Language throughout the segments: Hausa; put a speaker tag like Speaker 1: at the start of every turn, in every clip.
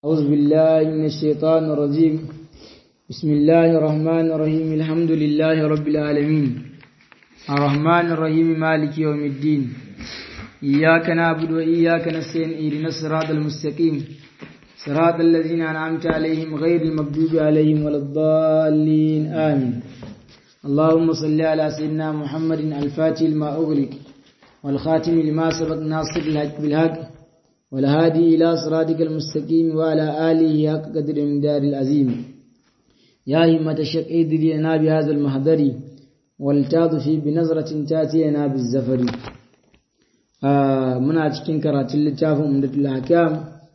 Speaker 1: أعوذ بالله من الشيطان الرجيم بسم الله الرحمن الرحيم الحمد لله رب العالمين الرحمن الرحيم مالك يوم الدين إياك نعبد وإياك نستعين اهدنا الصراط المستقيم صراط الذين أنعمت عليهم غير المغضوب عليهم ولا الضالين آمين اللهم صل على سيدنا محمد الفاتح لما أغلق والخاتم لما سبق ناصر الحق بالحق والهادي إلى صراطك المستقيم وعلى آله حق قدر من دار العظيم يا همة الشق ادري لنا بهذا المحضر والتاضفي بنظرة تاتي لنا بالزفر آه منا cikin karatun littafin umdatul hakam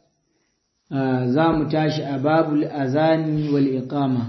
Speaker 1: za mu tashi a babul azani wal iqama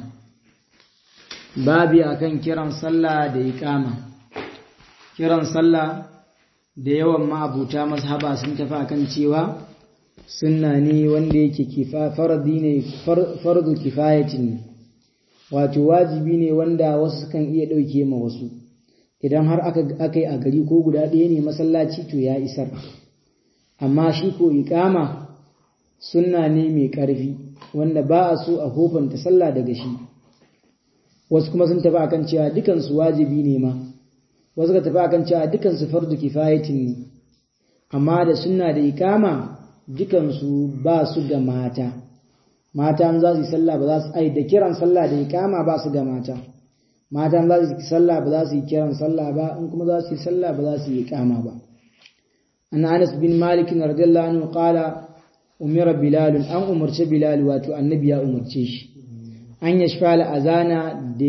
Speaker 1: babi akan kiran sallah da iqama kiran sallah da yawan ma'abuta mazhaba sun tafi akan cewa sunna ne wanda yake faradi ne fardu kifayatin ne wato wajibi ne wanda wasu kan iya ɗauke ma wasu idan har aka yi a gari ko guda ɗaya ne masallaci to ya isar amma shi ko iƙama sunna ne mai ƙarfi wanda ba a so a hofanta sallah daga shi wasu kuma sun tafi akan cewa dukansu wajibi ne ma wasu ka tafi akan cewa dukansu fardu kifayatin ne amma da sunna da ikama dukansu ba su ga mata mata za su yi sallah ba za su ai da kiran sallah da ikama ba su ga mata mata za su yi sallah ba za su yi kiran sallah ba in kuma za su yi sallah ba za su yi ikama ba an Anas bin Malik radiyallahu anhu qala umira Bilal an umarci Bilal wato annabi ya umarce shi an yashfa azana da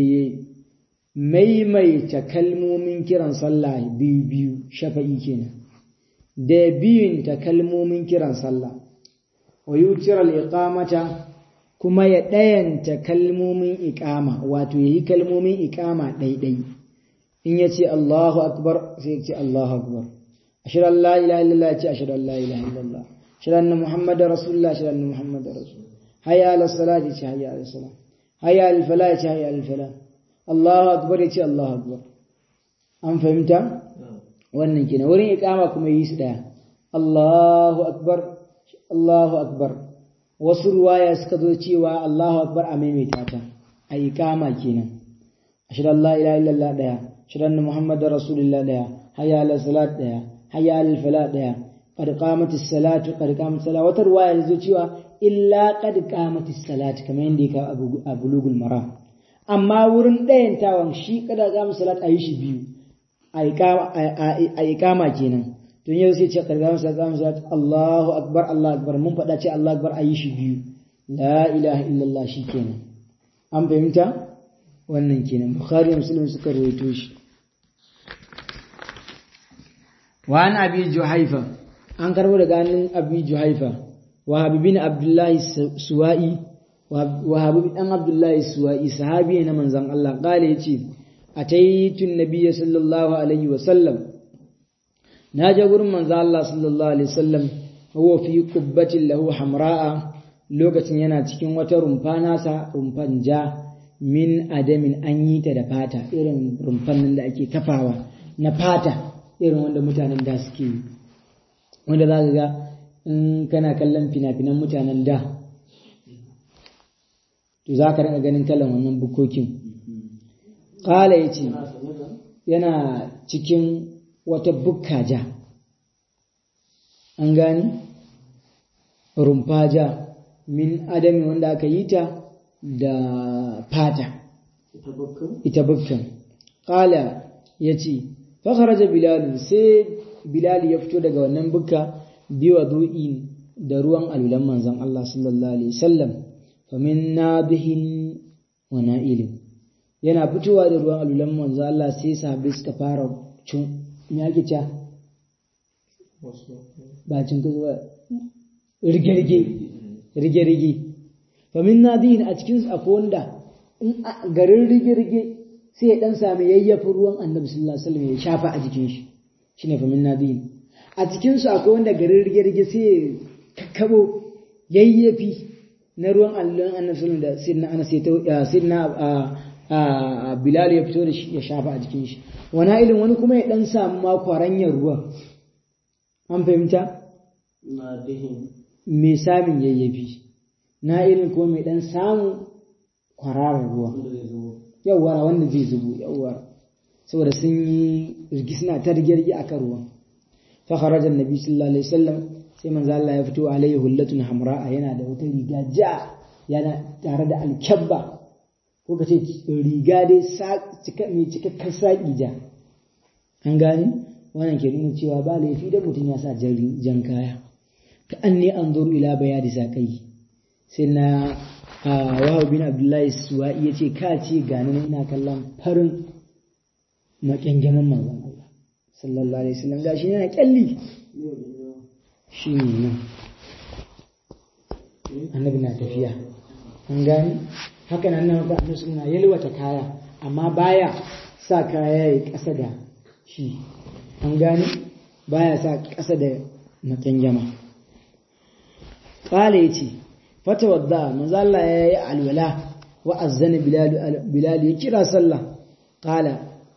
Speaker 1: maimaita kalmomin kiran sallah biyu biyu shafa'i kenan da biyun ta kalmomin kiran sallah wa yutiral iqamata kuma ya ɗayanta kalmomin iqama wato yayi kalmomin iqama ɗaiɗai in ya ce Allahu akbar sai ya ce Allahu akbar ashhadu an la ilaha illallah ya ce ashhadu an la ilaha illallah ashhadu anna muhammadar rasulullah ashhadu anna muhammadar rasul hayya ala salati ce hayya ala salat hayya al falah ce hayya al falah Allahu akbar ya ce Allahu akbar an fahimta wannan kenan wurin iqama kuma yi su daya Allahu akbar Allahu akbar wasu ruwaya suka zo cewa Allahu akbar a maimaita ta a iqama kenan ashhadu an la ilaha illallah daya ashhadu anna muhammadar rasulullah daya hayya ala salat daya hayya ala falah daya qad qamatis salatu qad qamatis salat wata ruwaya zo cewa illa qad qamatis salat kamar yadda yake a bulugul maram amma wurin ɗayantawan shi kada za mu salat a yi shi biyu a ikama kenan tun yau sai ce karga mu salat mu salat Allahu akbar Allah akbar mun faɗa ce Allah akbar a yi shi biyu la ilaha illallah shi kenan an fahimta wannan kenan bukhari muslim suka rawaito shi wa an abi juhaifa an karbo daga hannun abi juhaifa wa habibin abdullahi suwa'i wahabu dan abdullahi suwa'i sahabi na manzon Allah kale yace ataitu nabiyyi sallallahu alaihi wa sallam na je gurin manzon Allah sallallahu alaihi wasallam huwa fi qubbatin lahu hamra'a lokacin yana cikin wata rumfa nasa rumfan ja min adamin an yi ta da fata irin rumfan nan da ake kafawa na fata irin wanda mutanen da suke yi wanda za ka ga in kana kallon fina-finan mutanen da to za ka ganin kalan wannan bukokin ƙala ya ce yana cikin wata bukka ja an gani rumfa ja min adami wanda aka yi ta da fata ita bukkan ƙala ya ce fakaraja bilal sai bilal ya fito daga wannan bukka biwa du'in da ruwan alulan manzon Allah sallallahu alaihi wasallam famin nabihin wa na'ilin yana fitowa da ruwan alulan manzo Allah sai sahabbai suka fara cin me ake cewa ba cin kazo ba rige rige rige rige famin nabihin a cikin akwai wanda in garin rige rige sai ya dan sami yayyafin ruwan annabi sallallahu alaihi wasallam ya shafa a jikin shi shine famin nabihin a cikin su akwai wanda garin rige rige sai ya kakkabo yayyafi na ruwan allon annabi da sidna ana sidna bilal ya fito da shi ya shafa a jikin shi wani ilin wani kuma ya dan samu ma kwaranyar ruwan an fahimta mai samun yayyafi na'ilin ko mai dan samu kwararar ruwa yawwa wanda zai zubo yawwa saboda sun yi rigis suna ta rigirgi akan ruwa fa kharaja annabi sallallahu alaihi wasallam sai manzo Allah ya fito alaihi hullatun hamra'a yana da wata riga ja yana tare da alkabba ko kace riga dai mai cikakken saƙi ja an gane wannan ke nuna cewa ba laifi da mutum ya sa jan kaya ka an ne an zuru ila bayani saƙai sai na wahab bin abdullahi suwa'i ya ce ka ce gani ina kallon farin makyangaman manzon Allah sallallahu alaihi wasallam gashi yana kyalli shi ne nan annabi na tafiya an gani haka nan nan ga annabi suna yalwata kaya amma baya sa kaya ya ƙasa da shi an gani baya sa ƙasa da makyangyama ƙala ya ce fata wadda manzo Allah ya yi alwala wa azzana bilal ya kira sallah ƙala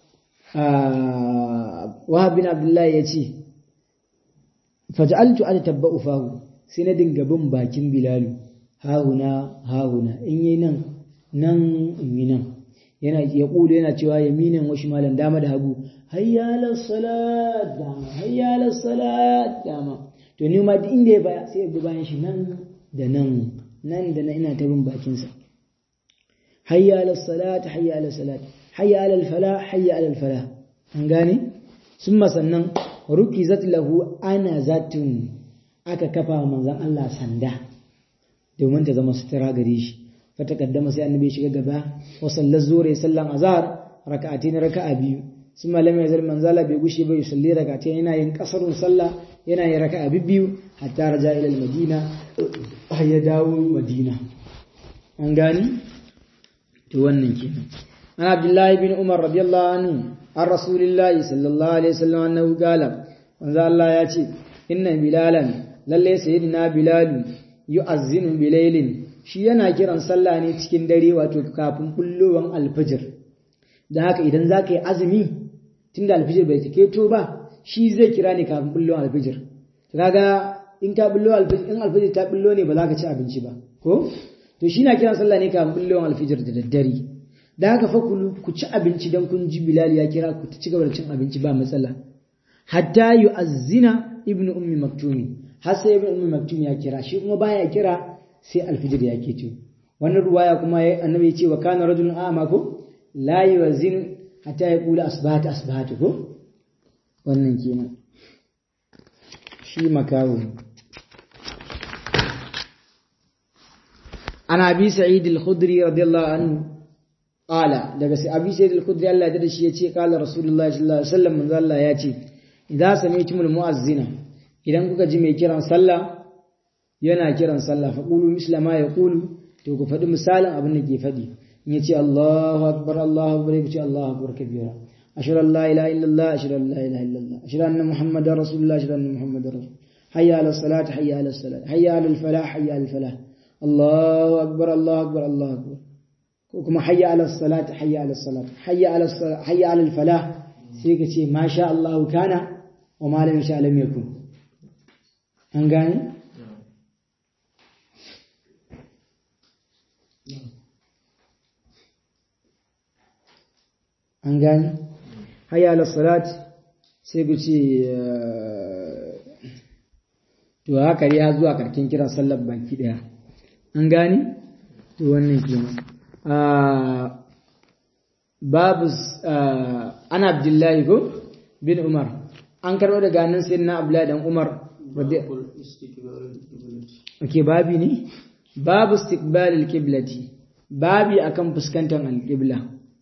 Speaker 1: wahab bin abdullahi ya ce faj'altu an tabba'u fahu sai na dinga bin bakin bilalu hahuna hahuna in yi nan nan in yi nan yana ya kula yana cewa yaminan wa shimalan dama da hagu hayya ala salat dama hayya ala salat dama to ni ma duk inda ya baya sai ya bi bayan shi nan da nan nan da nan ina ta bin bakin sa hayya ala salat hayya ala salat hayya ala al falah hayya ala al falah an gane summa sannan rukizat lahu ana zatun aka kafa manzon Allah sanda domin ta zama sutura gare shi fatakaddama sai annabi shiga gaba wa sallar zuwa sallan azhar raka'atin raka'a biyu sun malama ya zalman zala bai gushe bai salli raka'atin yana yin kasarun sallah yana yin raka'a biyu hatta raja ila madina har ya dawo madina an gani to wannan kenan an abdullahi bin umar radiyallahu anhu an rasulillahi sallallahu alaihi wasallam annahu qala manzo Allah ya ce inna bilalan lalle sayyidina bilalu yu'azzinu bilailin shi yana kiran sallah ne cikin dare wato kafin bullowan alfijir da haka idan za ka yi azumi tun da alfijir bai keto ba shi zai kira ne kafin bullowan alfijir kaga in ka bullo alfijir in alfijir ta bullo ne ba za ka ci abinci ba ko to shi na kiran sallah ne kafin bullowan alfijir da daddare da haka fa ku ci abinci dan kun ji bilal ya kira ku ci gaba da cin abinci ba matsala hatta yu'azzina ibnu ummi maktumi har sai ibnu ummi maktum ya kira shi kuma baya kira sai alfijir ya ke ce wannan ruwaya kuma annabi ya ce wa kana rajulun a'ma ko la yuwazin hatta ya kula asbahata asbahata ko wannan kenan shi makawo ana abi sa'id al-khudri radiyallahu anhu qala daga sai abi sa'id al-khudri Allah ya shi yace qala rasulullahi sallallahu alaihi wasallam manzo Allah ya ce idza sami'tumul mu'azzina idan kuka ji mai kiran sallah yana kiran sallah fa qulu misla ma yaqulu to ku faɗi misalin abin da ke faɗi in yace Allahu akbar Allahu akbar ku ce Allahu akbar kabira ashhadu an la ilaha illallah ashhadu an la ilaha illallah ashhadu anna muhammadar rasulullah ashhadu anna muhammadar rasul hayya ala salat hayya ala salat hayya ala al falah hayya ala al falah Allahu akbar Allahu akbar Allahu akbar ko kuma hayya ala salat hayya ala salat hayya ala hayya ala al falah sai ka ce ma sha Allah kana wa ma lam sha lam yakun an gane an gani hayya ala salat sai ku ce to haka ya zuwa karkin kiran sallar baki daya an gani to wannan kenan babu ana abdullahi ko bin umar an karɓo daga nan sai na abdullahi dan umar Ake babi ne babu istiqbalil qiblati babi akan fuskantar alqibla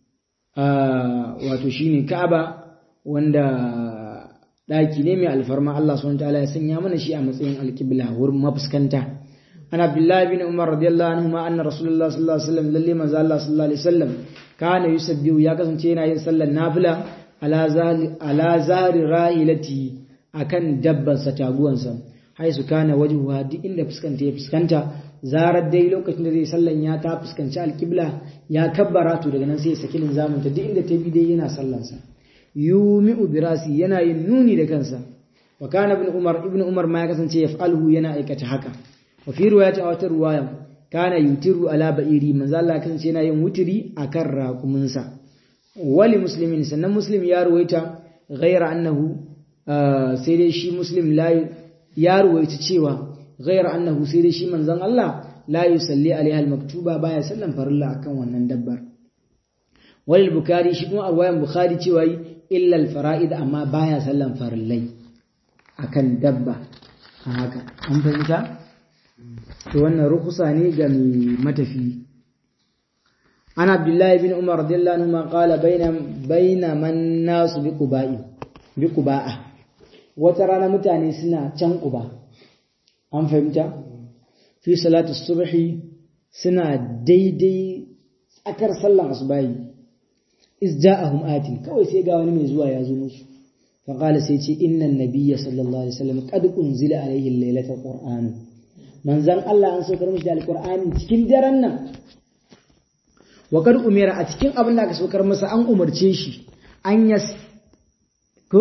Speaker 1: wato shine Ka'aba wanda daki ne mai alfarma Allah subhanahu wataala ya sanya mana shi a matsayin alqibla wurin mafuskanta an Abdullah bin Umar radiyallahu anhu ma anna Rasulullah sallallahu alaihi wasallam lalle manzo Allah sallallahu alaihi wasallam kana yusabbihu ya kasance yana yin sallar nafila ala zahri ala zahri rahilati akan dabban sa taguwansa haisu kana wajhuha duk inda fuskanta ya fuskanta zarar dai lokacin da zai sallan ya ta fuskanci alƙibla ya kabbara to daga nan sai ya saki linzamin ta duk inda ta bi dai yana sallansa yumi'u birasi yana yin nuni da kansa wa kana ibn umar ibn umar ma ya kasance yaf'aluhu yana aikata haka wa fi riwayati a wata riwaya kana yutiru ala ba'iri manzo Allah kasance yana yin wutiri akan raƙuminsa wali muslimin sannan muslim ya ruwaita ghaira annahu sai dai shi muslim la ya ruwaita cewa ghaira annahu sai dai shi manzon Allah la yusalli alaiha almaktuba baya sallan farilla akan wannan dabbar wal bukhari shi kuma arwayan bukhari cewa illa alfara'id amma baya sallan farillai akan dabba haka an fahimta to wannan rukusa ne ga mai matafi an abdullahi bin umar radiyallahu anhu ma qala baina baina man nasu bi quba'i bi quba'a wata rana mutane suna can quba an fahimta fi salatu subhi suna daidai tsakar sallan asubahi iz ja'ahum atin kawai sai ga wani mai zuwa ya zo musu fa qala sai ce inna nabiyya sallallahu alaihi wasallam qad unzila alaihi lailatul qur'an manzan Allah an saukar mishi da alqur'ani cikin daren nan wa kad umira a cikin abin da aka saukar masa an umarce shi an yas ko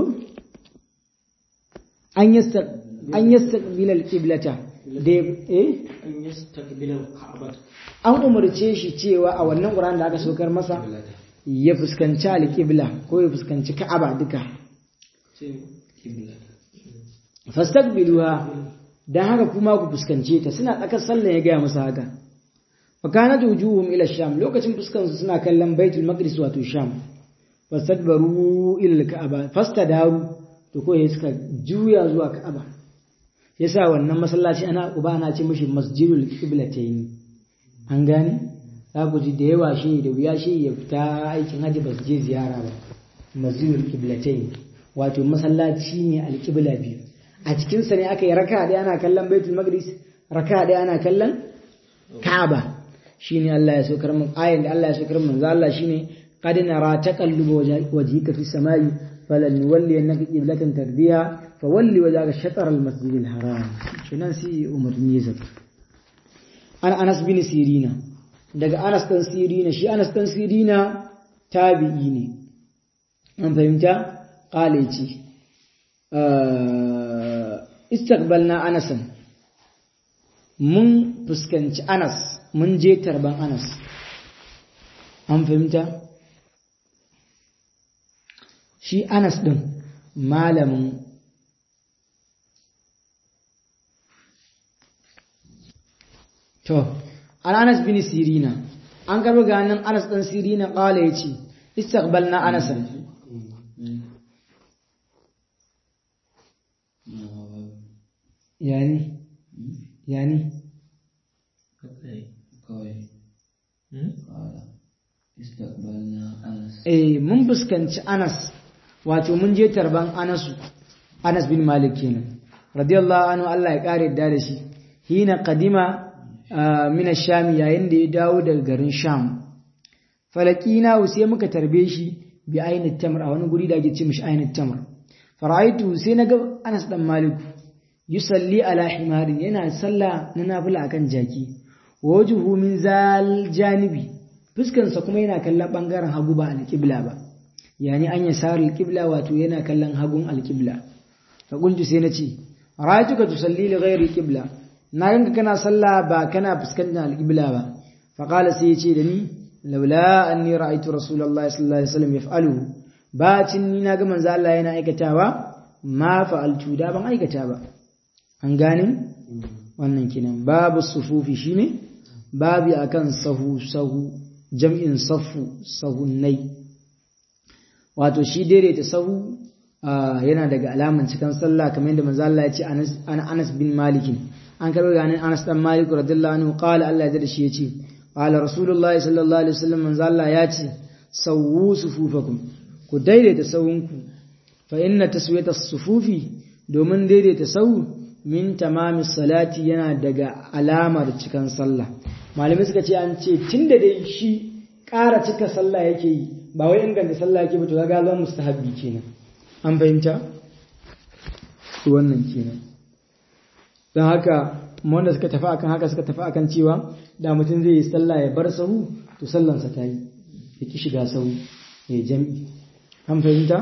Speaker 1: an yasta an yastaqbila alqiblata da eh
Speaker 2: an yastaqbila al-ka'bah
Speaker 1: an umarce shi cewa a wannan Qur'an da aka saukar masa ya fuskanci alqibla ko ya fuskanci Ka'aba duka fastaqbiluha dan haka kuma ku fuskance ta suna tsakar sallah ya ga musu haka wa kanat wujuhum ila sham lokacin fuskan su suna kallon baitul maqdis wato sham fastadbaru ila al-ka'aba fastadaru to ko suka juya zuwa Ka'aba yasa wannan masallaci ana uba ana ce mishi masjidul qiblatayn an gane za ku ji da yawa shi da wuya shi ya fita aikin hajji ba su je ziyara ba masjidul qiblatayn wato masallaci ne alqibla biyu a cikin sa ne aka yi raka ɗaya ana kallon baitul maqdis raka ɗaya ana kallon ka'aba shine Allah ya saukar mun ayin da Allah ya saukar mun za Allah shine qad nara taqallubu wajhika fi samai falan nuwalli annaka qiblatan tarbiya fawalli wajhaka shatr al-masjid al-haram kinan si umarni zak an Anas bin Sirina daga Anas dan Sirina shi Anas dan Sirina tabi'i ne an fahimta qala yace istaqbalna Anasan mun fuskanci Anas mun je tarban Anas an fahimta shi Anas ɗin malamin to an Anas bin Sirina an karbi ganin Anas ɗan Sirina ƙala ya ce istaqbalna Anasan yani yani eh mun fuskanci Anas wato mun je tarban Anasu Anas bin Malik kenan radiyallahu anhu Allah ya kare da da shi hina qadima min ash-sham yayin da ya dawo daga garin Sham falakina sai muka tarbe shi bi aini tamr a wani guri da ake ce mishi aini tamr faraitu sai naga Anas dan Malik yusalli ala himarin yana sallah na nafila akan jaki wajuhu min zal janibi fuskansa kuma yana kallon bangaren hagu ba alƙibla ba yani an ya sar alƙibla wato yana kallon hagun alƙibla fa qultu sai nace ra'aytuka tusalli li ghairi alqibla na ganka kana sallah ba kana fuskantar alƙibla ba fa qala sai yace da ni laula anni ra'aytu rasulullahi sallallahu alaihi wasallam yaf'aluhu bacin ni na ga manzo Allah yana aikatawa ma fa'altu da ban aikata ba an gane wannan kenan babu sufufi shine babu akan sahu sahu jam'in saffu sahunnai wato shi daidaita sahu yana daga alaman cikin sallah kamar yadda manzo Allah ya ce ana Anas bin Malik an karɓo ganin Anas dan Malik radiyallahu anhu qala Allah ya da shi yace qala rasulullahi sallallahu alaihi wasallam manzo Allah ya ce sawu sufufakum ku daidaita sahunku fa inna taswiyata sufufi domin daidaita sahu min tamamis salati yana daga alamar cikan sallah malamai suka ce an ce tunda dai shi ƙara cika sallah yake yi ba wai inganta sallah yake ba to ga zan mustahabbi kenan an fahimta wannan kenan don haka wanda suka tafi akan haka suka tafi akan cewa da mutum zai yi sallah ya bar sahu to sallansa ta yi ya ki shiga sahu ya jam'i an fahimta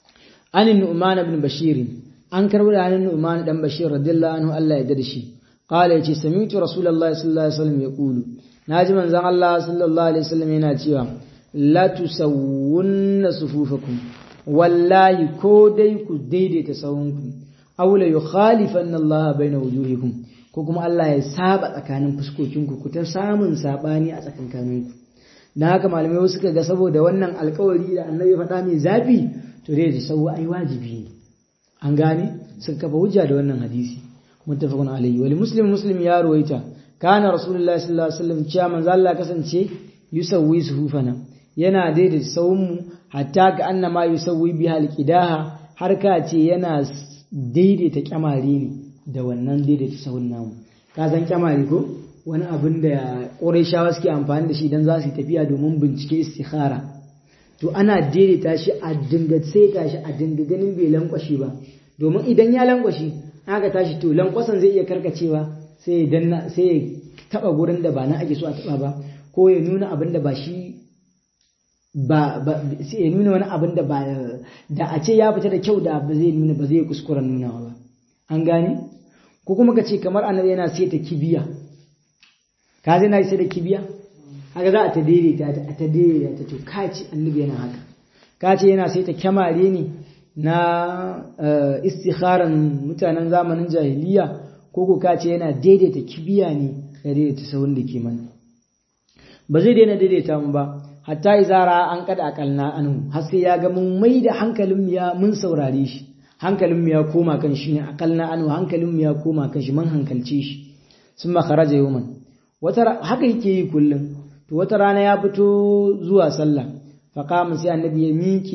Speaker 1: anin nu'man ibn bashir an karbo da anin nu'man dan bashir radiyallahu anhu Allah ya dade shi qala yace sami'tu rasulullahi sallallahu alaihi wasallam yaqulu naji manzon Allah sallallahu alaihi wasallam yana cewa la tusawwunna sufufakum wallahi ko dai ku daidaita sawunku aw la yukhalifanna Allah baina wujuhikum ko kuma Allah ya saba tsakanin fuskokinku ku ta samun sabani a tsakankaninku dan haka malamai suka ga saboda wannan alkawari da annabi faɗa mai zafi to dai da sau ai wajibi ne an gane sun kafa hujja da wannan hadisi muttafaqun alayhi wal muslim muslim ya ruwaita kana rasulullahi sallallahu alaihi wasallam cewa manzo Allah kasance yusawwi suhufana yana daidaita sawunmu hatta ga annama yusawwi biha alqidaha har ka ce yana daidaita kyamari ne da wannan daidaita sawun namu ka san kyamari ko wani abin da Qurayshawa suke amfani da shi dan za su yi tafiya domin bincike istikhara to ana daidaita shi a dinga seta shi a dinga ganin bai lankwashi ba domin idan ya lankwashi aka tashi to lankwasan zai iya karkacewa sai ya danna sai ya taba gurin da ba na ake so a taba ba ko ya nuna abin da ba shi ba ba sai ya nuna wani abin da ba da a ce ya fita da kyau da ba zai nuna ba zai kuskuren nunawa ba an gane ko kuma ka ce kamar annabi yana seta kibiya ka zai na sai da kibiya haka za a ta daidaita ta a ta daidaita ta to ka ce annabi yana haka ka ce yana sai ta kyamare ne na istikharan mutanen zamanin jahiliya ko ko ka ce yana daidaita kibiya ne ya daidaita sahun da ke mana ba zai daina daidaita mu ba hatta izara an kada akalna anu har sai ya ga mun mai da hankalin mu ya mun saurare shi hankalin mu ya koma kan shi ne akalna anu hankalin mu ya koma kan shi mun hankalce shi sun makaraja yawman wata haka yake yi kullum to wata rana ya fito zuwa sallah faƙamun sai annabi ya miƙe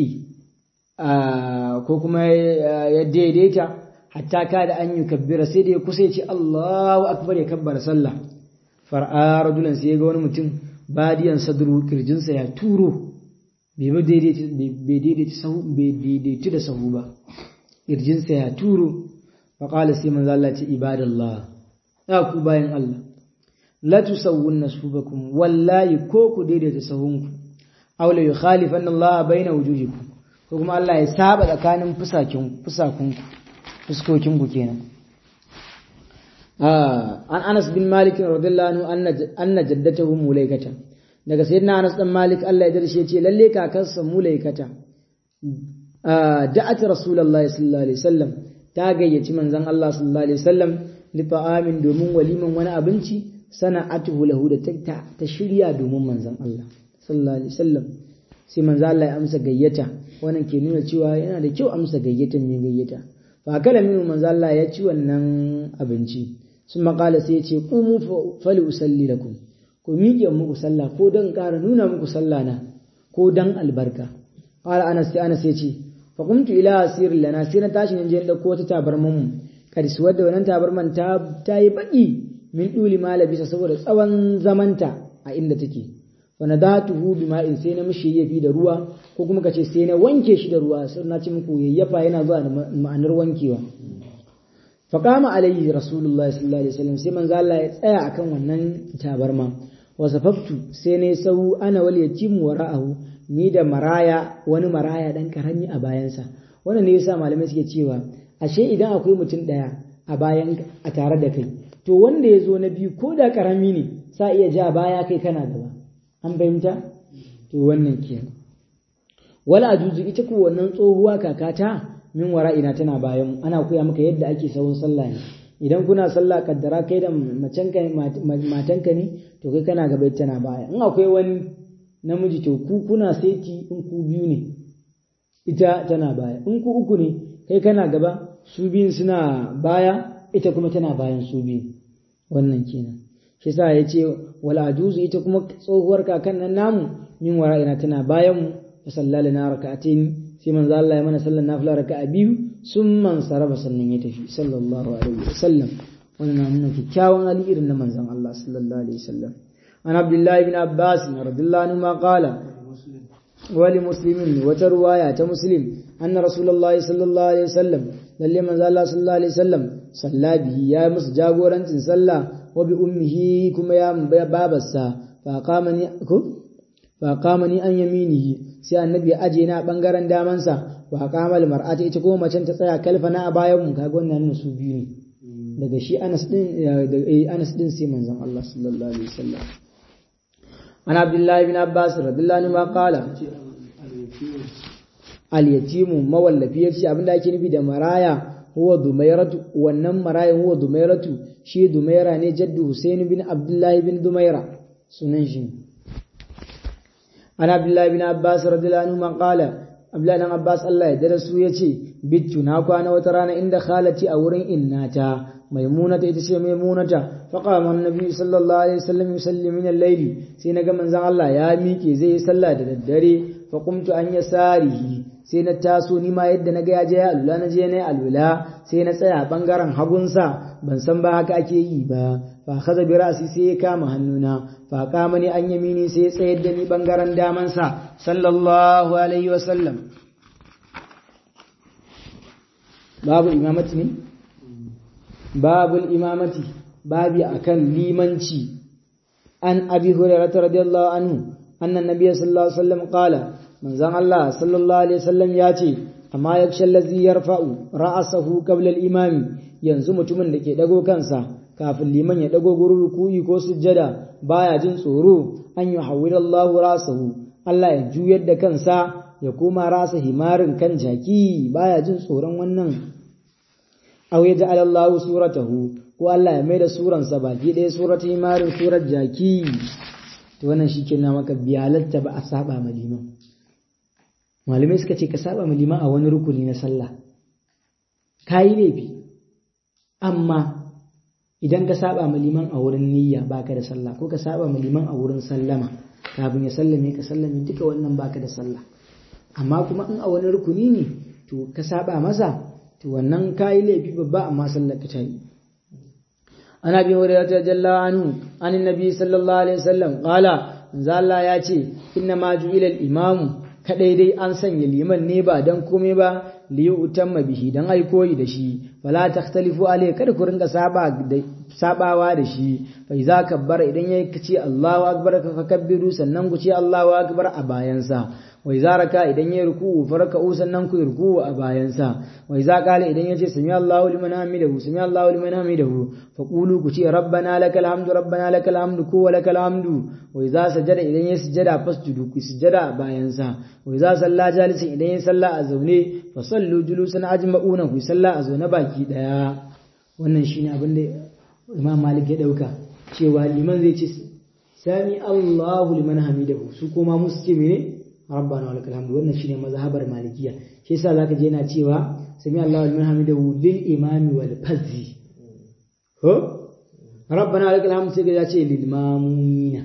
Speaker 1: ko kuma ya daidaita hatta ka da an yi kabbira sai da ya kusa ya ce Allahu akbar ya kabbara sallah far'a rajulan sai ya ga wani mutum badiyan sadru kirjinsa ya turo bai daidaitu da sahu ba kirjinsa ya turo faƙala sai manzo Allah ce ibadallah ya ku bayan Allah la tusawwunna sufufakum wallahi ko ku daidaita sahunku aw la yukhalifanna Allah baina wujuhikum ko kuma Allah ya saba tsakanin fusakin fusakunku fuskokinku kenan an Anas bin Malik radiyallahu anhu anna anna jaddatahu mulaikata daga sayyidina Anas dan Malik Allah ya darshe ce lalle kakarsa mulaikata da'at rasulullahi sallallahu alaihi wasallam ta gayyaci manzon Allah sallallahu alaihi wasallam li ta'amin domin waliman wani abinci sana'atuhu lahu da ta shirya domin manzon Allah sallallahu alaihi wasallam sai manzon Allah ya amsa gayyata wannan ke nuna cewa yana da kyau amsa gayyatan mai gayyata fa kala minu manzon Allah ya ci wannan abinci sun makala sai ya ce qumu fali usalli lakum ku miƙe muku sallah ko dan ƙara nuna muku sallah na ko dan albarka qala anas sai anas ya ce fa qumtu ila asir lana sai na tashi je dauko wata tabarman mu kadis wadda wannan tabarman ta ta yi baki min duli ma labisa saboda tsawon zamanta a inda take wa nadatuhu bima'in sai na mishi yafi da ruwa ko kuma kace sai na wanke shi da ruwa sai na ci muku yayyafa yana zuwa da ma'anar wankewa fa qama alayhi rasulullahi sallallahu alaihi wasallam sai manzo Allah ya tsaya akan wannan tabarma wa safaftu sai ne sau ana wal yatim wara'ahu ni da maraya wani maraya dan karami a bayansa wannan ne yasa malamai suke cewa ashe idan akwai mutum daya a bayan a tare da kai to wanda ya zo na biyu ko da karami ne sa iya ja baya kai kana gaba an fahimta to wannan kenan wala ajuzu ita ko wannan tsohuwa kakata min wara'ina tana bayan ana koya maka yadda ake sawun sallah ne idan kuna sallah kaddara kai da macenka matanka ne to kai kana gaba tana baya in akwai wani namiji to ku kuna saiti in ku biyu ne ita tana baya in ku uku ne kai kana gaba su biyun suna baya ita kuma tana bayan su biyu wannan kenan shi sa ya ce wal ajuzu ita kuma tsohuwar kakan nan namu min wara'ina tana bayan mu fa sallala na raka'atain sai manzo Allah ya mana sallar nafila raka'a biyu sun man saraba sannan ya tafi sallallahu alaihi wasallam wannan nuna kyakkyawan hali irin na manzon Allah sallallahu alaihi wasallam an abdullahi bin abbas radiyallahu anhu ma qala wali muslimin wata ruwaya ta muslim anna rasulullahi sallallahu alaihi wasallam lalle manzo Allah sallallahu alaihi wasallam salla bihi ya musu jagorancin sallah wa bi ummihi kuma ya babarsa fa qamani ko fa qamani an yaminihi sai annabi ya aje na bangaren damansa wa qamal mar'ati ita kuma macen ta tsaya kalfana a bayan mu kaga wannan su biyu ne daga shi Anas din Anas din sai manzon Allah sallallahu alaihi wasallam ana Abdullahi bin Abbas radiyallahu anhu ma qala al-yatimu mawallafi yace abinda ake nufi da maraya huwa dumairatu wannan maraya huwa dumairatu shi dumaira ne jaddu Husain bin Abdullahi bin Dumaira sunan shi ana Abdullahi bin Abbas radiyallahu anhu ma qala Abdullahi bin Abbas Allah ya darasu yace bittu na kwana wata rana inda khalati a wurin innata maimunata ita ce maimunata faqama annabi sallallahu alaihi wasallam yusalli min al-layli sai naga manzon Allah ya miƙe zai yi sallah da daddare fa qumtu an yasarihi sai na taso ni ma yadda naga ya je ya alula na je na alula sai na tsaya bangaren hagunsa ban san ba haka ake yi ba fa kaza bi ra'si sai ya kama hannuna fa kama ni an yamini sai ya tsayar da ni bangaren damansa sallallahu alaihi wasallam babu imamati ne babul imamati babi akan limanci an abi hurairah radiyallahu anhu anna nabiyyu sallallahu alaihi wasallam qala manzon Allah sallallahu alaihi wasallam ya ce amma yaksha allazi yarfa'u ra'sahu qabla al-imam yanzu mutumin da ke dago kansa kafin liman ya dago gurin ruku'i ko sujjada baya jin tsoro an yuhawwila Allahu ra'sahu Allah ya juyar da kansa ya koma rasa himarin kan jaki baya jin tsoron wannan aw ya ja'ala Allahu suratahu ko Allah ya maida suransa baki ɗaya suratul himarin surar jaki to wannan shi na maka biyalatta ba a saba ma liman malamai suka ce ka saba ma liman a wani rukuni na sallah ka yi laifi amma idan ka saba ma liman a wurin niyya baka da sallah ko ka saba ma liman a wurin sallama kafin ya sallame ka sallame duka wannan baka da sallah amma kuma in a wani rukuni ne to ka saba masa to wannan ka yi laifi babba amma sallar ka ta yi an abi hurairah jalla anhu an annabi sallallahu alaihi wasallam qala manzo Allah ya ce inna ma ju'ila al-imamu kadai dai an sanya liman ne ba dan komai ba li yutamma bihi dan ai koyi da shi fala takhtalifu alai kada ku ringa saba da sabawa da shi fa iza kabbara idan yayi kace Allahu akbar ka kabbiru sannan ku ce Allahu akbar a bayansa wa iza raka idan yayi ruku'u farka'u sannan ku ruku'u a bayansa wa iza qala idan yace sami Allahu liman hamidahu sami Allahu liman hamidahu fa qulu ku ce rabbana lakal hamdu rabbana lakal hamdu ku wa lakal hamdu wa iza sajada idan yayi sujada fasjudu ku sujada a bayansa wa iza salla jalisin idan yayi salla a zaune fa sallu julusan ajma'una ku salla a zaune baki daya wannan shine abin da Imam Malik ya dauka cewa liman zai ce sami Allahu liman hamidahu su kuma musu ce mene rabbana walakal hamdu wannan shine mazhabar malikiya shi yasa zaka je yana cewa sami Allahu liman hamidahu lil imami wal fazzi ko rabbana walakal hamdu sai ya ce lil mamumina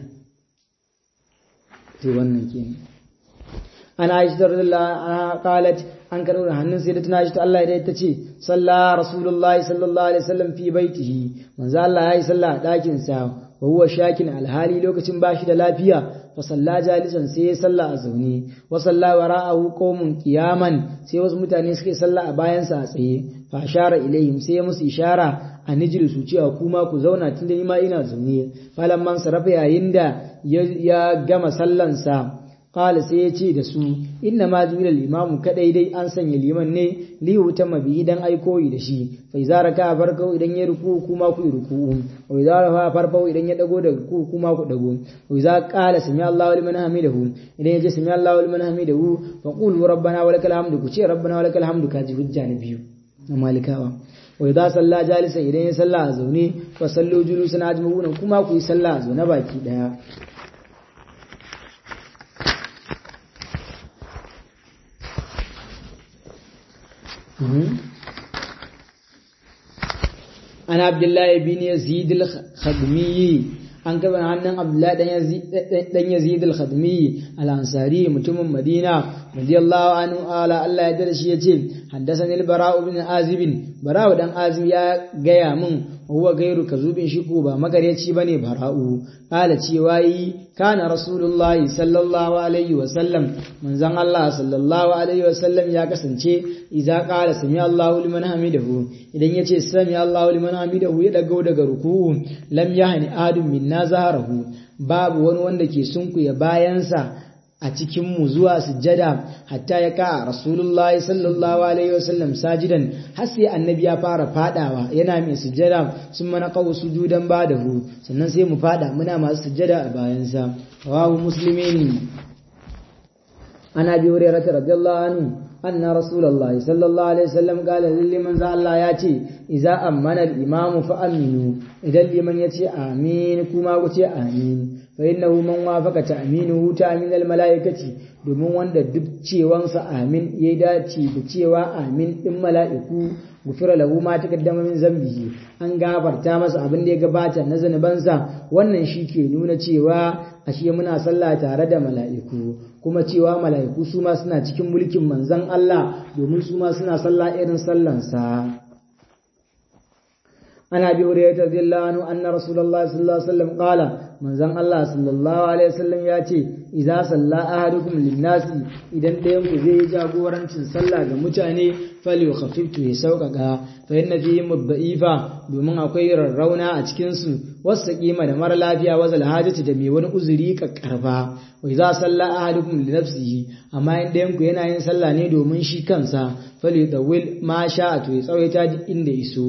Speaker 1: to wannan kenan ana aisha radhiyallahu anha qalat an karo da hannun sai da tana shi Allah ya ta ce salla rasulullahi sallallahu alaihi wasallam fi baitihi manzo Allah yayi sallah a dakin sa wa huwa shakin alhali lokacin bashi da lafiya fa salla jalisan sai ya salla a zaune wa salla wara'ahu qaumun qiyaman sai wasu mutane suke salla a bayan sa a tsaye fa ashara ilaihim sai ya musu ishara a nijil su cewa kuma ku zauna tunda ni ma ina zaune falamman sarafa yayin da ya gama sallansa Kala sai ya ce da su, Inna ma juila limamu kadai dai an sanya liman ne li wuta mabi idan ai koyi da shi, fai zara ka farko idan ya ruku kuma ku ruku, wai zara fa farko idan ya dago da ruku kuma ku dago, wai za kala sami Allahu liman hamidahu, idan ya ce sami Allahu liman hamidahu, fa qulu rabbana wa lakal hamdu ku ce rabbana wa lakal hamdu kaji hujja na biyu na malikawa. Wai za salla jalisa idan ya salla a zaune, fa sallu julusan ajma'una kuma ku yi salla a zaune baki daya. عن عبد الله بن يزيد الخدمي an kaba hannun abdullahi dan yazid al-khadmi al-ansari mutumin madina radiyallahu anhu ala Allah ya dade shi yace haddathani al-bara'u bin azib bara'u dan azib ya gaya min huwa gairu kazubin shi ko ba magaryaci bane bara'u kala cewa yi kana rasulullahi sallallahu alaihi wa sallam manzon Allah sallallahu alaihi wa sallam ya kasance idza qala sami Allahu liman hamidahu idan yace sami Allahu liman hamidahu ya dago daga ruku'u lam yahni adun min nazarahu babu wani wanda ke sunkuya bayansa a cikin mu zuwa sujjada hatta ya ka rasulullahi sallallahu alaihi wasallam sajidan har sai annabi ya fara fadawa yana mai sujjada sun mana kawo sujudan badahu sannan sai mu fada muna masu sujjada a bayansa rawahu muslimin ana bi hurairah radiyallahu anhu أن رسول الله صلى الله عليه وسلم قال لمن زال الله ياتي إذا أمن الإمام فأمنوا إذا لمن يتي آمين كما قتي آمين فإنه من وافق تأمينه تأمين الملائكة domin wanda duk cewansa amin ya dace da cewa amin ɗin mala'iku gufira lahu ma taqaddama min zambihi an gafarta masa abin da ya gabata na zanubansa wannan shi ke nuna cewa ashe muna sallah tare da mala'iku kuma cewa mala'iku su ma suna cikin mulkin manzon Allah domin su ma suna sallah irin sallansa ana bi hurairah radiyallahu anhu anna rasulullahi sallallahu alaihi wasallam qala manzon Allah sallallahu alaihi wasallam ya ce idza salla ahadukum linnasi idan ɗayan ku zai yi jagorancin sallah ga mutane fali khafiftu ya sauƙaƙa fa inna fihi mudda'ifa domin akwai rarrauna a cikin su wasu kima da mara lafiya wa hajati da mai wani uzuri kakkarfa wa idza salla ahadukum li nafsihi amma in ɗayan ku yana yin sallah ne domin shi kansa fali dawil ma sha'a to ya tsawaita duk inda iso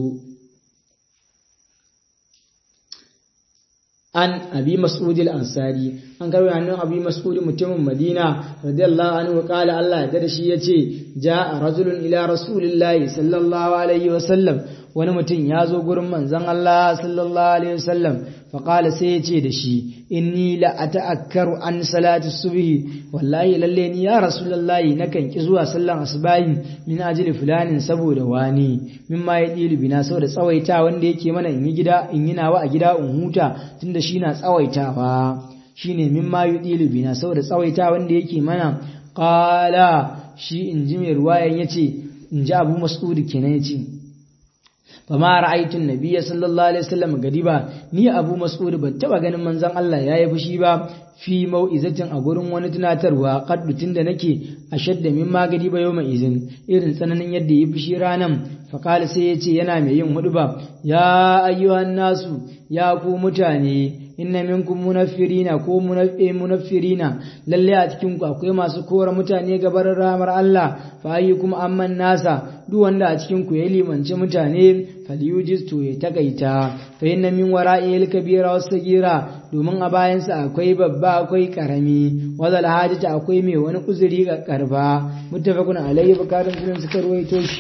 Speaker 1: an abi mas'ud al-ansari an karbo hannun abi mas'ud mutumin madina radiyallahu anhu qala Allah ya dada shi yace ja'a rajulun ila rasulillahi sallallahu alaihi wa sallam wani mutum ya zo gurin manzon Allah sallallahu alaihi wa sallam fa qala sai yace da shi inni la ata'akkaru an salati subhi wallahi lalle ni ya rasulullahi nakan ki zuwa sallan asbahi min ajli fulanin saboda wani mimma ya dilu bina saboda tsawaita wanda yake mana in yi gida in yi nawa a gida in huta tunda shi na tsawaitawa shine mimma yudilu bina saboda tsawaita wanda yake mana qala shi in ji mai ruwayan yace in ji Abu Mas'ud kenan yace fama ra'aytu an-nabiyya sallallahu alaihi wasallam gadiba ni Abu Mas'ud ban taba ganin manzon Allah yayi fushi ba fi mau'izatin a gurin wani tunatarwa kaddu tunda nake ashadda min magadi ba yau izin irin tsananin yadda yi fushi ranan faƙali sai ya ce yana mai yin hudu ba ya ayyuhan nasu ya ku mutane inna minkum munaffirina ko munaffirina lalle a cikin ku akwai masu kora mutane gabar ramar Allah fa ayyukum amman nasa duk wanda a cikin ku ya limanci mutane falyujiz to ya takaita fa inna min wara'i kabira was sagira domin a bayansa akwai babba akwai karami wazal hajata akwai mai wani uzuri ga karba muttafaqun alayhi bukarin sunan suka ruwaito shi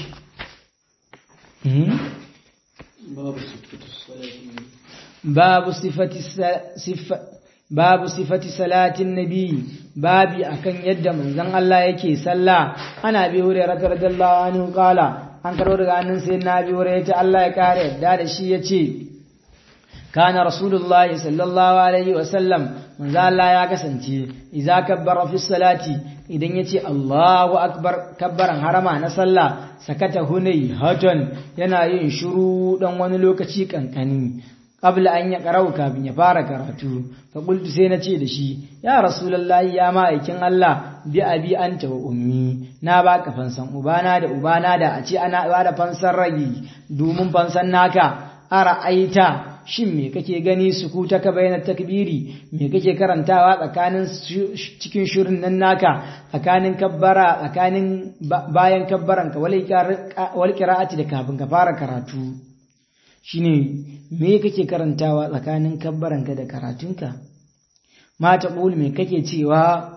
Speaker 1: babu sifati babu sifati salatin nabi babi akan yadda manzon Allah yake sallah ana bi hurairah radiyallahu anhu qala an karo daga hannun sai na bi hurairah Allah ya kare yadda da shi yace kana rasulullah sallallahu alaihi wasallam manzo Allah ya kasance idza kabbara fi salati idan yace Allahu akbar kabbaran harama na sallah sakata hunay hatan yana yin shiru dan wani lokaci kankani qabla an ya qara'u kafin ya fara karatu fa qultu sai na ce da shi ya rasulullahi ya ma'aikin Allah bi abi anta wa ummi na baka fansan ubana da ubana da a ce ana ba da fansan ragi domin fansan naka ara aita shin me kake gani sukuta ka bayyana takbiri me kake karantawa tsakanin cikin shirin nan naka tsakanin kabbara tsakanin bayan kabbaran ka wal qira'ati da kafin ka fara karatu shine me kake karantawa tsakanin kabbaran ka da karatunka mata qul me kake cewa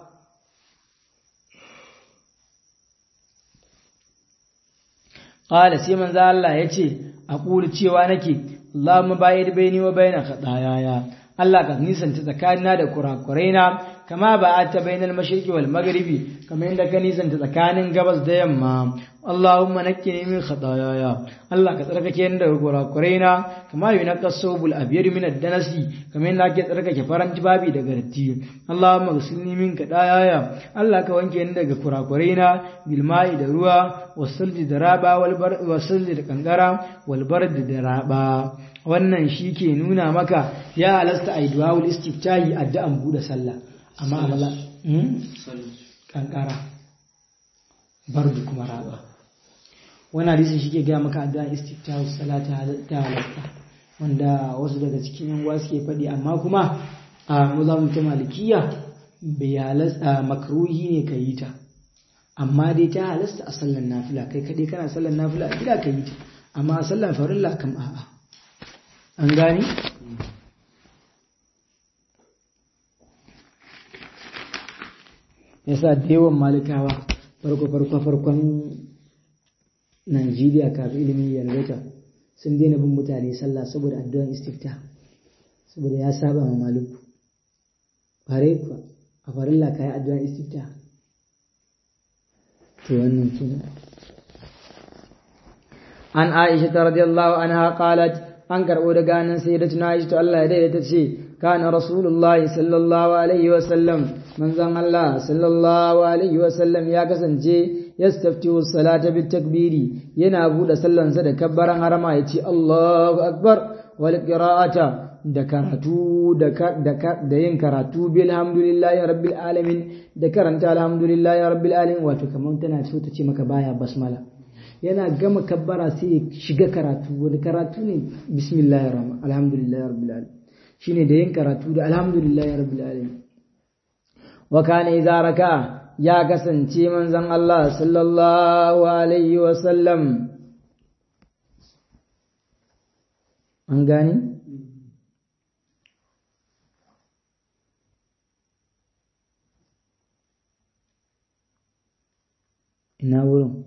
Speaker 1: qala sai manzo Allah yace aqulu cewa nake Allahumma bayid baini wa baina khataayaya Allah ka nisanta tsakanina da kurakuraina kama ba a ta bainal mashriqi wal maghribi kamar yadda ka nisanta tsakanin gabas da yamma Allahumma nakkini min khataayaya Allah ka tsarkake ni daga kurakuraina kama yunaqqa sawbul abyad min ad-danasi kamar yadda ake tsarkake faran babi daga datti Allahumma ghsilni min khataayaya Allah ka wanke ni daga kurakuraina bil ma'i da ruwa wasalji da raba wal bar wasalji da kankara wal bard da raba wannan shi ke nuna maka ya halasta a yi duwawul istiftahi addu'an buɗe sallah amma amala kankara bardu kuma raba wani hadisin shi ke gaya maka addu'an istiftahi salata ta halasta wanda wasu daga cikin yan wasu ke faɗi amma kuma a mazamun ta malikiya bai halasta makruhi ne ka yi ta amma dai ta halasta a sallan nafila kai kaɗai kana sallan nafila a gida ka yi ta amma a sallan farilla kam a'a an gani yasa da yawan malikawa farko farko farkon Najeriya kafin ilimin yalwata sun daina bin mutane sallah saboda addu'an istifta saboda ya saba ma maluku fare kuwa a farilla kayi addu'an istifta to wannan kenan an Aisha ta radiyallahu anha qalat an karbo daga nan sayyidatuna Aisha to Allah ya daidaita ce kana rasulullahi sallallahu alaihi wa sallam manzon Allah sallallahu alaihi wa sallam ya kasance yastaftihu salata bit takbiri yana bude sallansa da kabbaran harama yace Allahu akbar wal qira'ata da karatu da yin karatu bilhamdulillahi rabbil alamin da karanta alhamdulillahi rabbil alamin wato kamar tana so ta ce maka baya basmala yana gama kabbara sai ya shiga karatu wani karatu ne bismillahir rahman alhamdulillahi rabbil alamin shine da yin karatu da alhamdulillahi rabbil alamin wa kana idza raka ya kasance manzon Allah sallallahu alaihi wa sallam an gani ina wurin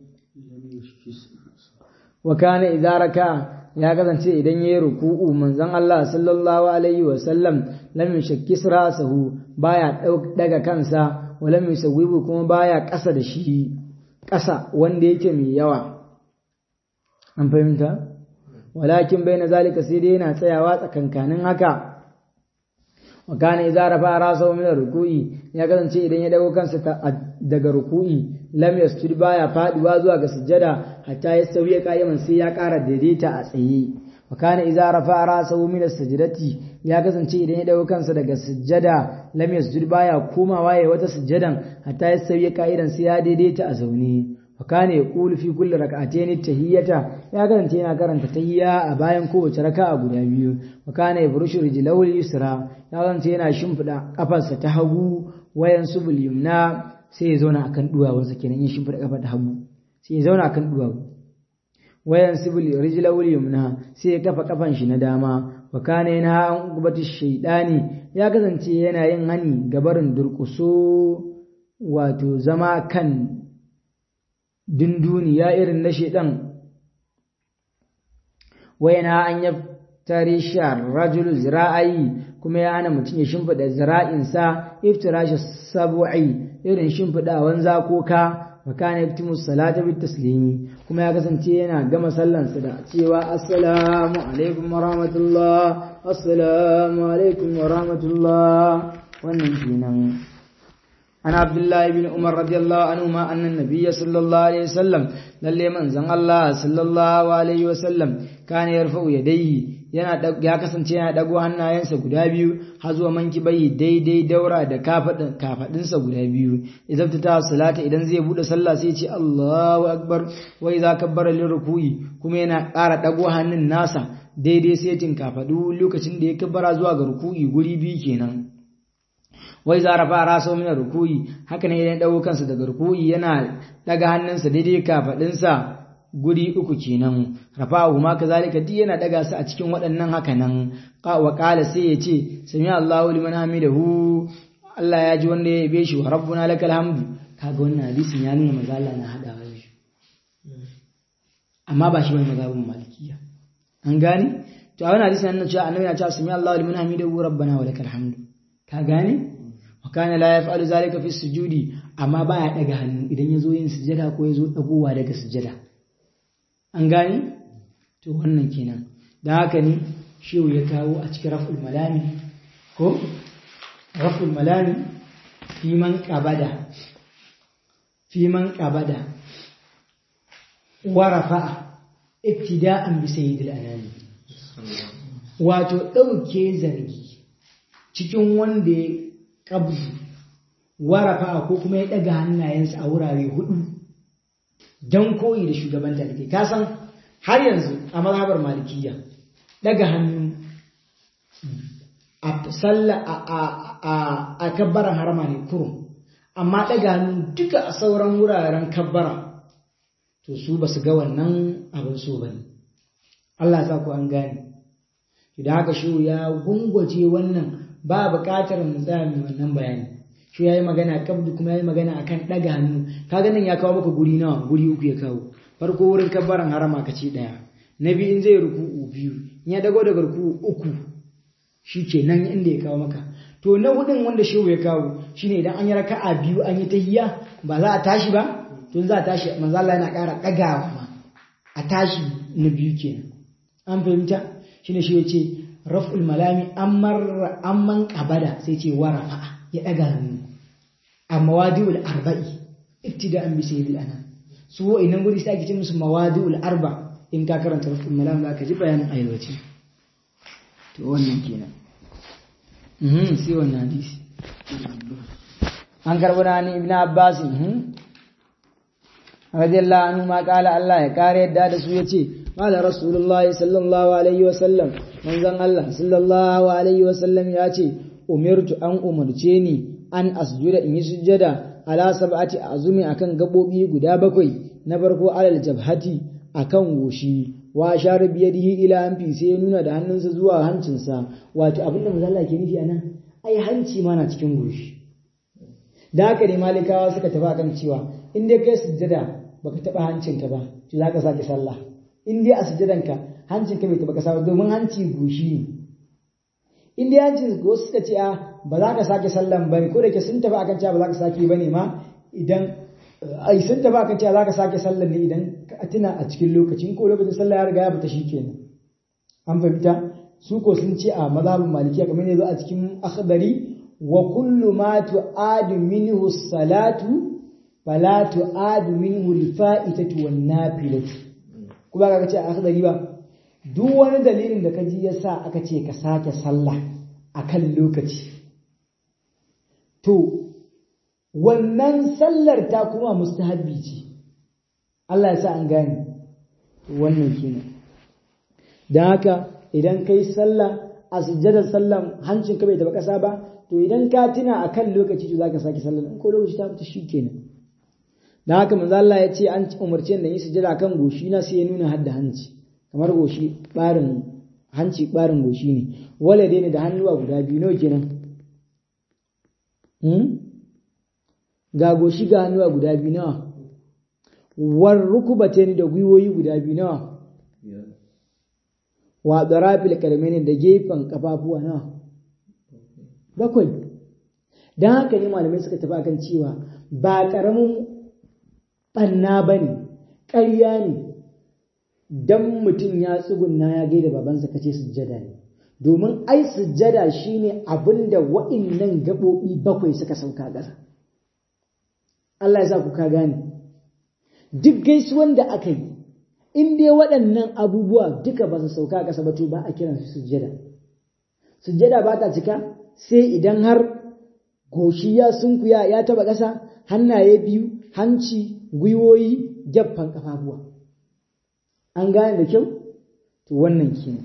Speaker 1: wa kana idza raka ya kasance idan yayi ruku'u manzon Allah sallallahu alaihi wa sallam lam yashakkis ra'sahu baya daga kansa wa lam yusawwibu kuma baya ƙasa da shi ƙasa wanda yake mai yawa an fahimta walakin bai na zalika sai dai yana tsayawa tsakankanin haka wa kana idza rafa ra'sahu min ruku'i ya kasance idan ya dago kansa daga ruku'i lam yasjud baya faduwa zuwa ga sujjada hatta ya sauya qa'iman sai ya ƙara daidaita a tsaye wa kana idza rafa ra'sahu min as-sajdati ya kasance idan ya dago kansa daga sujjada lam yasjud baya komawa ya wata sujjadan hatta ya sauya qa'idan sai ya daidaita a zaune wa kana yaqulu fi kulli rak'atayn tahiyyata ya kasance yana karanta tahiyya a bayan kowace raka'a guda biyu wa kana yafrushu rijlahu al-yusra ya kasance yana shimfida kafarsa ta hagu wayan subul yumna sai ya zauna akan duwawunsa kenan yin shimfida kafar ta hagu sai ya zauna akan duwawu wayan subul rijlahu al-yumna sai ya kafa kafan shi na dama wa kana yana an gubati shaydani ya kasance yana yin hani gabarin durkuso wato zama kan dunduniya irin na shaidan wayana an ya tare shar rajul zira'ayi kuma ya hana mutum ya shimfiɗa zira'insa iftirashi sabu'i irin shimfiɗawan zakoka wa kana yaktumu salata bit taslimi kuma ya kasance yana gama sallansa da cewa assalamu alaikum wa rahmatullah assalamu alaikum wa rahmatullah wannan kenan عن عبد الله بن عمر رضي الله عنهما أن النبي صلى الله عليه وسلم للي من زن الله صلى الله عليه وسلم كان يرفع يديه yana ya kasance yana dago hannayensa guda biyu har zuwa manki bai daidai daura da kafadin kafadinsa guda biyu idan ta salata idan zai bude sallah sai ce Allahu akbar wa idza kabbara lil ruku'i kuma yana ƙara dago hannun nasa daidai setin kafadu lokacin da ya kabbara zuwa ga ruku'i guri biyu kenan wai za rafa raso mina rukuyi haka ne idan dago kansa daga rukuyi yana daga hannunsa daidai kafadinsa guri uku kenan rafa'u ma kazalika duk yana daga su a cikin waɗannan haka nan wa qala sai ya ce sami Allahu liman hamidahu Allah ya ji wanda ya yabe shi wa rabbuna lakal hamdu kaga wannan hadisin ya nuna maza Allah na hadawa shi amma ba shi bane mazhabin malikiya an gane to a wannan hadisin yana cewa annabi ya ce sami Allahu liman hamidahu rabbana wa lakal hamdu ka gane wakana la ya fa'alu zalika fi sujudi amma baya daga hannu idan ya zo yin sujada ko ya zo dagowa daga sujada an gane to wannan kenan da haka ne shehu ya kawo a cikin raf'ul malami ko raf'ul malami fi man qabada fi man qabada wa rafa'a ibtida'an bi sayyidil anami wato dauke zargi cikin wanda ya ƙabzu warafa ko kuma ya ɗaga hannayensa a wurare hudu don koyi da shugaban talibai ka san har yanzu a mazhabar malikiya ɗaga hannu a salla a kabbaran harama ne kurum amma ɗaga hannu duka a sauran wuraren kabbara to su ba su ga wannan abin so ba ne Allah sa ku an gane idan haka shi ya gungwace wannan ba buƙatar mu tsaya mai wannan bayani shi ya yi magana kabdu kuma ya yi magana akan ɗaga hannu kaga nan ya kawo maka guri nawa guri uku ya kawo farko wurin kabbaran harama ka ce ɗaya na biyu in zai ruku'u biyu in ya dago daga ruku'u uku shi ke nan inda ya kawo maka to na hudun wanda shehu ya kawo shine idan an yi raka'a biyu an yi tahiyya ba za a tashi ba to za a tashi manzo Allah yana ƙara ɗagawa ma a tashi na biyu kenan an fahimta shine shi yace raf'ul malami amman amman qabada sai ce warafa ya ɗaga hannu a mawadi'ul arba'i ibtida'an bi sayyidil ana su inan guri sai ake ce musu mawadi'ul arba in ka karanta raf'ul malami za ka ji bayanin ayyawaci to wannan kenan mhm sai wannan hadisi an karbo da ni ibnu abbas mhm radiyallahu anhu ma kala Allah ya kare yadda da su yace qala rasulullah sallallahu alaihi wa sallam manzon Allah sallallahu alaihi wa sallam yace umirtu an umarce ni an asjuda in yi sujjada ala sab'ati azumi akan gabobi guda bakwai na farko alal jabhati akan goshi wa share biyadihi ila anfi sai ya nuna da hannunsa zuwa hancinsa wato abinda manzo Allah ke nufi anan ai hanci ma na cikin goshi da haka ne malikawa suka tafi akan cewa in dai kai sujjada baka taba hancinka ba to zaka sake sallah in dai a sujjadanka hancinka bai taba kasa domin hanci goshi ne in dai hancin ko suka ce a ba za ka sake sallan bane ko da ke sun tafi akan cewa ba za ka sake bane ma idan ai sun tafi akan cewa za ka sake sallan ne idan ka tuna a cikin lokacin ko lokacin sallah ya riga ya fita shikenan an fahimta su ko sun ce a mazhabin malikiya kamar ne zo a cikin akhdari wa kullu ma tu'adu minhu salatu fala tu'adu minhu al-fa'itatu wan nafilatu kuma ka ce a akhdari ba duk wani dalilin da ka ji yasa aka ce ka sake sallah akan lokaci to wannan sallar ta kuma mustahabbi ce Allah ya sa an gane wannan kenan dan haka idan kai sallah a sujjadar sallan hancin ka bai taba kasa ba to idan ka tuna akan lokaci to zaka sake sallar in ko lokaci ta fita shikenan dan haka manzo Allah ya ce an umarce da yi sujjada kan goshi na sai ya nuna hadda hanci kamar goshi barin hanci barin goshi ne wala dai ne da hannuwa guda biyu nawa kenan ga goshi ga hannuwa guda biyu nawa war rukubate ni da gwiwoyi guda biyu nawa wa darafil karmeni da gefen kafafuwa nawa bakwai dan haka ne malamai suka tafi akan cewa ba karamin banna bane ƙarya ne dan mutum ya tsugunna ya gaida babansa kace sujjada ne domin ai sujjada shine abinda wa'innan gaɓoɓi bakwai suka sauka ƙasa Allah ya sa ku ka gane duk gaisuwan da aka yi in dai waɗannan abubuwa duka ba su sauka ƙasa ba to ba a kiran su sujjada sujjada ba ta cika sai idan har goshi ya sunkuya ya taba ƙasa hannaye biyu hanci gwiwoyi gyaffan kafafuwa an gane da kyau to wannan kenan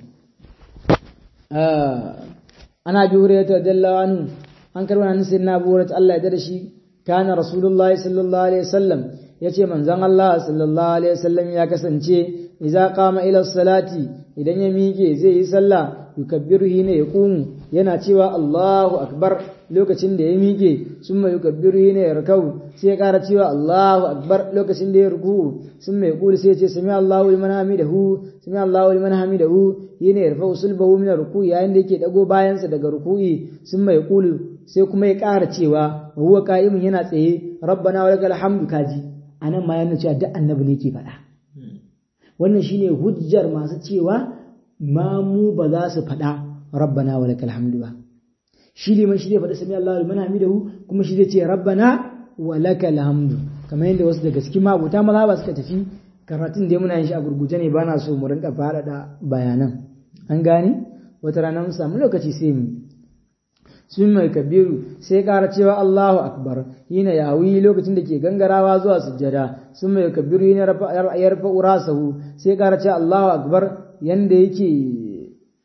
Speaker 1: ana bi hurairah radiyallahu anhu an karba nan sai na burat Allah ya da shi kana rasulullahi sallallahu alaihi wasallam yace manzon Allah sallallahu alaihi wasallam ya kasance idza qama ila salati idan ya miƙe zai yi sallah yukabbiru hina yaqumu yana cewa Allahu akbar lokacin da ya miƙe summa yukabbiru hina yarkau sai ya ƙara cewa Allahu akbar lokacin da ya ruku summa yaqulu sai ya ce sami Allahu liman hamidahu sami Allahu liman hamidahu yana yarfa usulbahu min ruku'i yayin da yake dago bayansa daga ruku'i summa yaqulu sai kuma ya ƙara cewa huwa qa'imun yana tsaye rabbana wa lakal hamdu kaji anan ma yana cewa duk annabi ne ke faɗa wannan shine hujjar masu cewa ma mu ba za su faɗa rabbana wa lakal hamdu ba shi liman shi zai faɗi sami Allahu liman hamidahu kuma shi zai ce rabbana wa lakal hamdu kamar yadda wasu daga cikin mabuta maza ba suka tafi karatun da muna yin shi a gurguje ne bana so mu rinka faɗaɗa bayanan an gane wata rana mun samu lokaci sai mu sun mai kabiru sai ƙara cewa Allahu akbar yana yawi lokacin da ke gangarawa zuwa sujjada sun mai kabiru yana yarfa urasahu sai ƙara cewa Allahu akbar yanda yake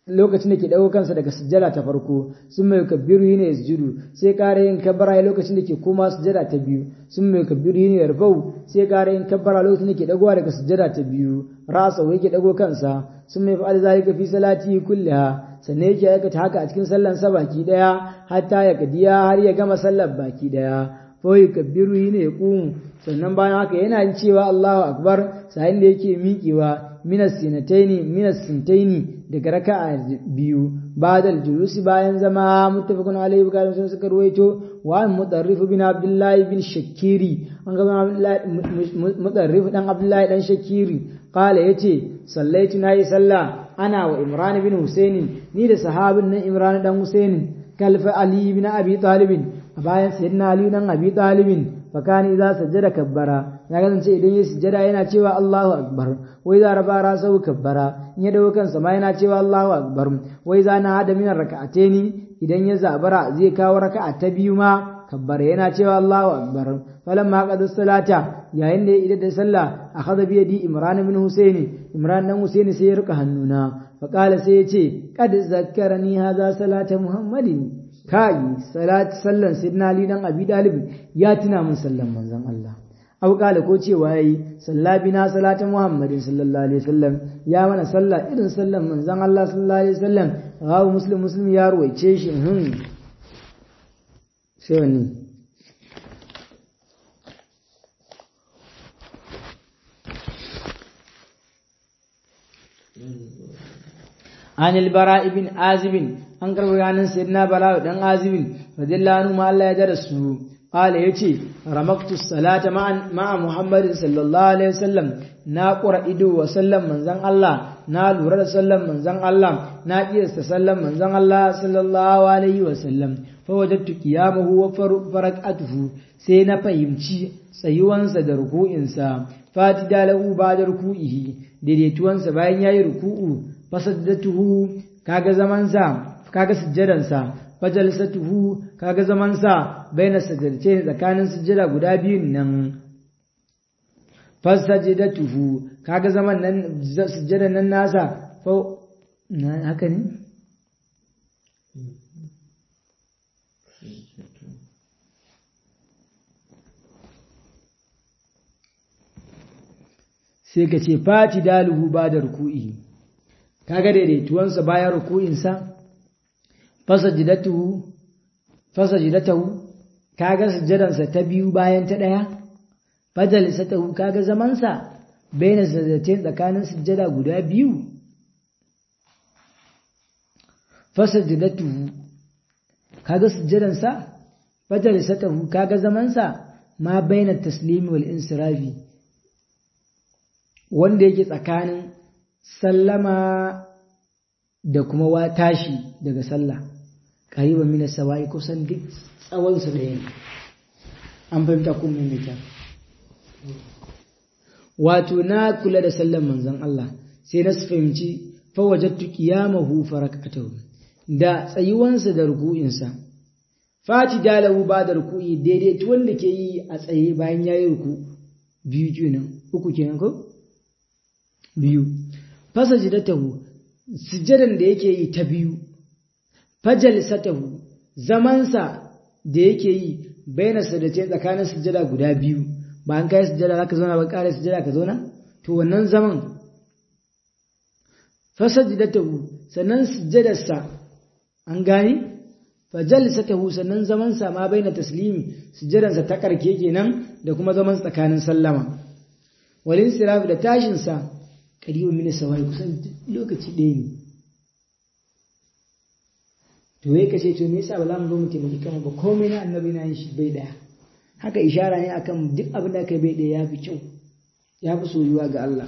Speaker 1: lokacin da ke dago kansa daga sujjada ta farko sun mai kabbiru ne sujudu sai ƙara yin kabbara lokacin da ke koma sujjada ta biyu sun mai kabbiru ne yarfau sai ƙara yin kabbara lokacin da ke dagowa daga sujjada ta biyu rasa wai ke dago kansa sun mai fa'al zalika fi salati kulliha sannan yake aikata haka a cikin sallan sa baki daya hatta ya kadiya har ya gama sallar baki daya fa kabbiru ne ya kumu sannan bayan haka yana cewa Allahu akbar sai da yake miƙewa minas sinataini minas sintaini daga raka'a biyu ba'dal julusi bayan zama muttafaqun alayhi bukhari sun suka ruwaito wa mudarrif bin abdullahi bin shakiri an ga mudarrif dan abdullahi dan shakiri qala yace sallaitu nayi sallah ana wa imran bin husaini ni da sahabin nan imran dan husaini kalfa ali bin abi talib bayan sayyidina ali dan abi talibin fakani idza sajjada kabbara ya kasance idan ya sujjada yana cewa Allahu akbar wai za raba rasau kabbara in ya dawo kansa ma yana cewa Allahu akbar wai za na hada minar raka'ataini idan ya zabara zai kawo raka'a ta biyu ma kabbara yana cewa Allahu akbar falamma qad salata yayin da ya idar da sallah akhadha bi yadi imran ibn husaini imran dan husaini sai ya rika hannuna faqala sai ya ce qad zakkarani hadha salata muhammadin kai salat sallan sidna ali dan abi dalib ya tuna min sallan manzon Allah abu kala ko cewa yayi salla bina salata muhammadin sallallahu alaihi wasallam ya mana salla irin sallan manzon Allah sallallahu alaihi wasallam rawu muslim muslim ya ruwaice shi hun sai wani عن البراء بن عازب an karɓi ranar sayyidina bala dan azibin radiyallahu anhu ma Allah ya jara su qala yace ramaktu salata ma'a muhammadin sallallahu alaihi wasallam na qura ido wa sallam manzon Allah na lura da sallan manzon Allah na kiyasta sallan manzon Allah sallallahu alaihi wasallam fa wajadtu qiyamahu wa faraqatuhu sai na fahimci tsayuwansa da ruku'insa fatida lahu ba'da ruku'ihi daidaituwansa bayan yayi ruku'u fasaddatuhu kaga zamansa kaga sujjadansa fajalsatuhu kaga zamansa baina sajdace tsakanin sujjada guda biyun nan fasajidatuhu kaga zaman nan sujjadan nan nasa fa haka ne sai ka ce fati daluhu ba da ruku'i kaga daidaituwansa bayan ruku'insa fasajidatuhu fasajidatahu kaga sujjadansa ta biyu bayan ta daya fajalisatahu kaga zamansa baina sajdatain tsakanin sujjada guda biyu fasajidatuhu kaga sujjadansa fajalisatahu kaga zamansa ma baina taslimi wal insirafi wanda yake tsakanin sallama da kuma wa tashi daga sallah ƙariban mina sawa'i kusan duk tsawonsa da yanki an fahimta ko mai kyau wato na kula da sallan manzon Allah sai na fahimci fawajattu qiyamahu farakatahu da tsayuwansa da ruku'insa fati dalahu ba da ruku'i daidai wanda ke yi a tsaye bayan yayi ruku biyu kenan uku kenan ko biyu fasajidatahu sujjadan da yake yi ta biyu fajalisatahu zamansa da yake yi baina sadace tsakanin sujjada guda biyu ba an kai sujjada zaka zauna ba kare sujjada ka zauna to wannan zaman fasajidatahu sannan sujjadarsa an gani fajalisatahu sannan zamansa ma baina taslimi sujjadansa ta karke kenan da kuma zaman tsakanin sallama walin siraf da tashinsa ƙaribin mini sawai kusan lokaci ɗaya ne to wai kace to me yasa ba za mu zo mu taimaki kanmu ba komai na annabi na yin shi bai ɗaya haka ishara ne akan duk abin da kai bai ɗaya ya fi kyau ya fi soyuwa ga Allah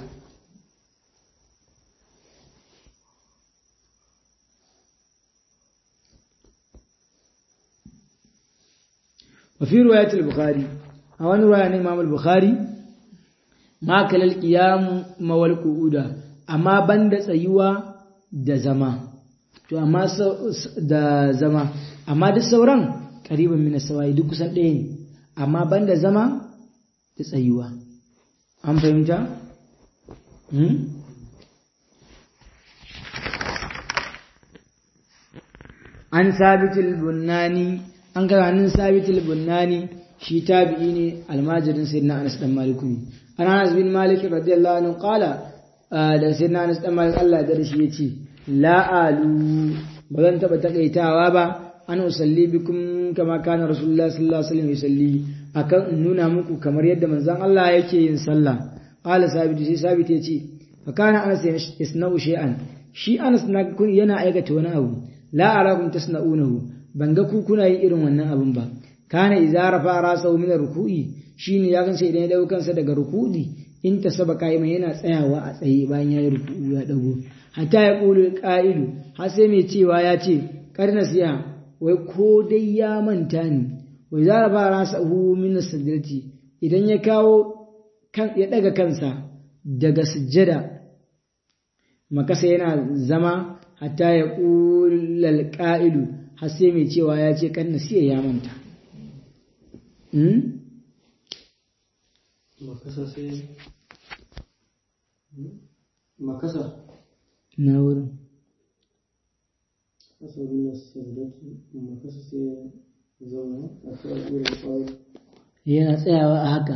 Speaker 1: وفي رواية البخاري أو أن رواية الإمام البخاري ma kalal qiyamu mawal qu'uda amma banda tsayuwa da zama to amma da zama amma duk sauran qariban min sawai duk kusan ɗaya ne amma banda zama da tsayuwa an fahimta hmm? an sabitul bunnani an ga hannun sabitul bunnani shi tabi'i ne almajirin sayyidina Anas dan Malik ne an Anas bin Malik radiyallahu anhu qala da sayyidina Anas dan Malik Allah ya shi yace la alu ba zan taba takaitawa ba an usalli bikum kama kana rasulullah sallallahu alaihi wasallam yusalli akan nuna muku kamar yadda manzon Allah yake yin sallah qala sabit sai sabit yace fa kana Anas yasna'u shay'an shi Anas na yana aikata wani abu la arakum tasna'unahu ban ga ku kuna yin irin wannan abun ba kana idza rafa rasahu min ruku'i shine ya gansa idan ya dauko kansa daga ruku'i in ta saba kaima yana tsayawa a tsaye bayan yayi ruku'u ya dago hatta ya qulu qa'ilu har sai mai cewa ya ce karna siya wai ko dai ya manta ni wai idza rafa rasahu min sajdati idan ya kawo kan ya daga kansa daga sujjada makasa yana zama hatta ya ƙulal ƙa'ilu har sai mai cewa ya ce kan nasiya ya manta.
Speaker 2: makasa sai makasa
Speaker 1: Na wurin.
Speaker 2: asabi na sardatu makasa sai ya zauna a cikin al'urar kawai
Speaker 1: Yana tsayawa a haka.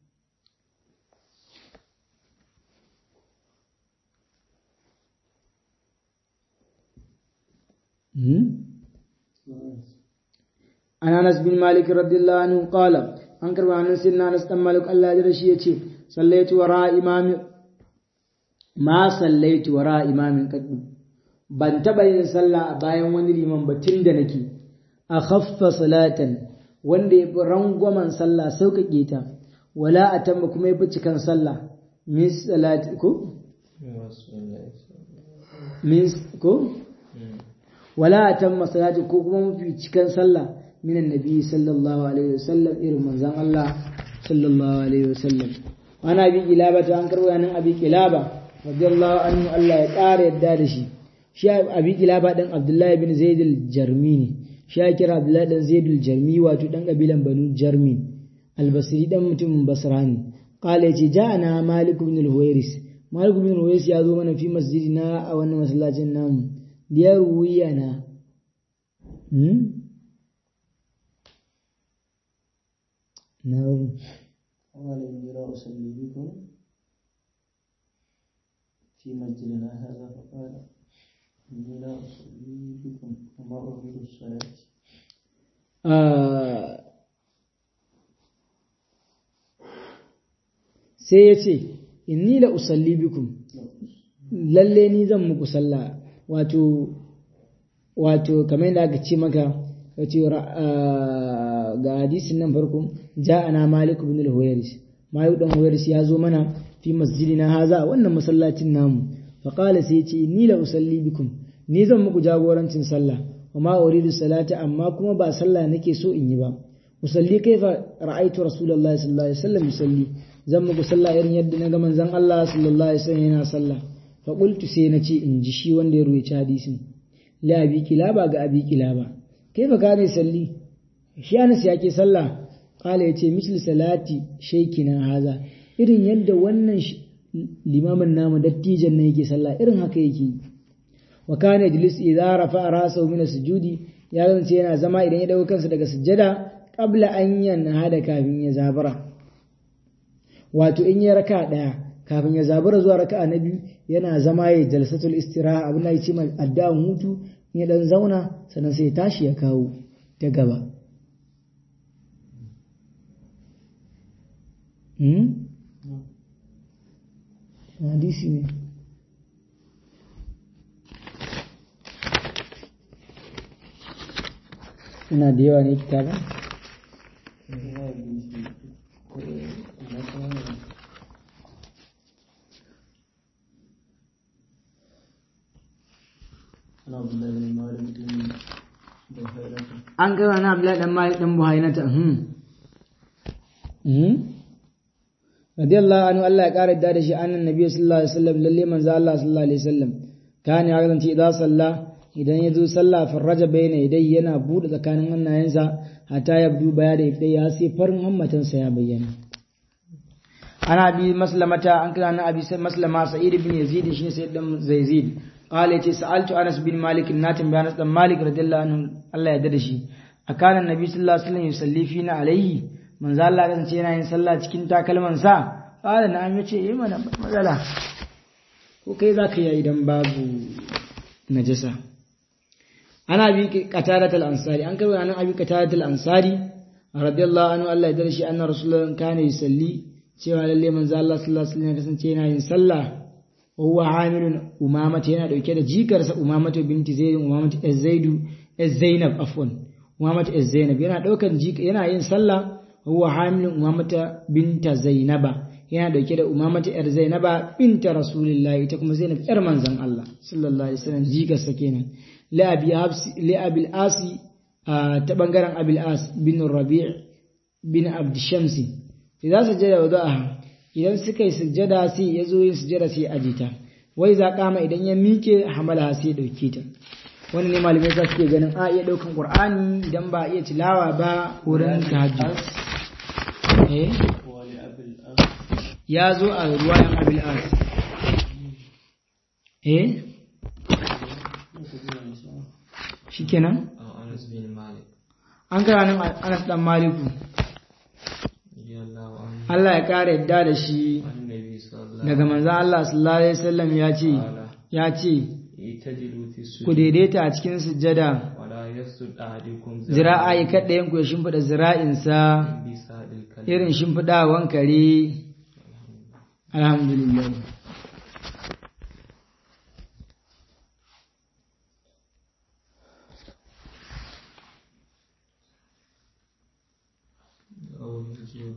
Speaker 1: An Anas bin Malik radiyallahu anhu qala an karba hannun sinna Anas dan Malik Allah ya jira shi yace sallaitu wara imami ma sallaitu wara imamin kaddu ban taba yin sallah a bayan wani liman ba tun da nake a khaffa salatan wanda ya fi rangwamen sallah sauƙaƙe ta wala a tamba kuma ya fi cikan sallah min salati ko min ko wala a tamma salati ko kuma mafi cikan sallah min annabi sallallahu alaihi wasallam irin manzon Allah sallallahu alaihi wasallam ana bi kilaba ta an karbo yanin abi kilaba radiyallahu anhu Allah ya ƙara yadda da shi shi abi kilaba dan Abdullahi bin Zaid al-Jarmi ne shi ya kira Abdullahi dan Zaid al-Jarmi wato dan kabilan Banu Jarmi al-Basri dan mutumin Basra ne qala yace ja'ana Malik ibn al-Huwairis Malik ibn al-Huwairis ya zo mana fi masjidina a wannan masallacin namu liyarwiyana hmm? na
Speaker 2: قال إني لا أصلي بكم في مسجدنا هذا فقال إني لا أصلي بكم وما أريد الصلاة
Speaker 1: sai ya ce inni la usalli bikum lalle ni zan muku sallah wato wato kamar yadda aka ce maka wace ga hadisin nan farko ja'ana malik ibn al-huwairis malik dan huwairis ya zo mana fi masjidina haza wannan masallacin namu fa qala sai ya ce inni la usalli bikum ni zan muku jagorancin sallah wa ma uridu salata amma kuma ba sallah nake so in yi ba usalli kaifa ra'aitu rasulullahi sallallahu alaihi wasallam yusalli zan muku sallah irin yadda na ga manzon Allah sallallahu alaihi wasallam yana sallah fa qultu sai na ce in ji shi wanda ya ruwaita hadisin la abi kilaba ga abi kilaba kaifa kana salli shi Anas yake sallah qala yace misli salati shaykina haza irin yadda wannan limamin namu dattijan ne yake sallah irin haka yake wa kana yajlis idza rafa'a ra'sahu min sujudi ya zance yana zama idan ya dauka kansa daga sujjada qabla an yanhada kafin ya zabura wato in ya raka daya kafin ya zabura zuwa raka'a na biyu yana zama ya jalsatul istiraha abin da ya ce addu'an hutu in ya dan zauna sannan sai ya tashi ya kawo ta gaba hmm? hadisi ne ina da yawa ne kitabin
Speaker 2: أنا عبد الله بن مالك بن بحيرة
Speaker 1: an gaba na abdullahi dan malik dan buhainata hmm hmm radiyallahu anhu Allah ya kare da shi annan nabi sallallahu alaihi wasallam lalle manzo Allah sallallahu alaihi wasallam kana ya kasance idan salla idan ya zo sallah farraja bayna idai yana bude tsakanin hannayensa hatta ya du baya da ifdai ya sai farin hammatansa ya bayyana ana bi maslamata an kira na abi maslama sa'id ibn yazid shi sai dan zaizid qala yace sa'altu Anas bin Malik na tambaya Anas dan Malik radiyallahu anhu Allah ya yarda da shi akana annabi sallallahu alaihi wasallam yusalli fina alaihi manzo Allah ya ce yana yin sallah cikin takalman sa qala na'am yace eh mana matsala ko kai zaka yi idan babu najasa ana bi qatadat al-ansari an karbo anan abi qatadat al-ansari radiyallahu anhu Allah ya darshi anna rasulullahi kana yusalli cewa lalle manzo Allah sallallahu alaihi wasallam ya kasance yana yin sallah wa huwa hamilun umamata yana dauke da jikarsa umamata binti zaid umamata zaidu zainab afwan umamata zainab yana daukan jika yana yin sallah huwa hamilun umamata binta zainaba yana dauke da umamata yar zainaba binta rasulullahi ita kuma zainab yar manzon Allah sallallahu alaihi wasallam jikarsa kenan la abi habsi la abil asi ta bangaren abil as bin rabi' bin abd shamsi idan sujjada wada'aha idan suka yi sujjada sai ya zo yin sujjada sai ajita wai za kama idan ya mike hamala sai ya dauke ta wannan ne malamai za su ke ganin a iya daukan qur'ani idan ba iya tilawa ba wurin tahajjud eh ya zo a ruwayan abil as eh shikenan an kara nan Anas dan Maliku Allah ya kare yadda da shi daga manzan Allah sallallahu Alaihi wasallam ya ce, ya ce, ku daidaita a cikin sujjada, zira'a yi kaɗayen ku ya shimfiɗa zira'insa irin shimfiɗawan kare, alhamdulillah.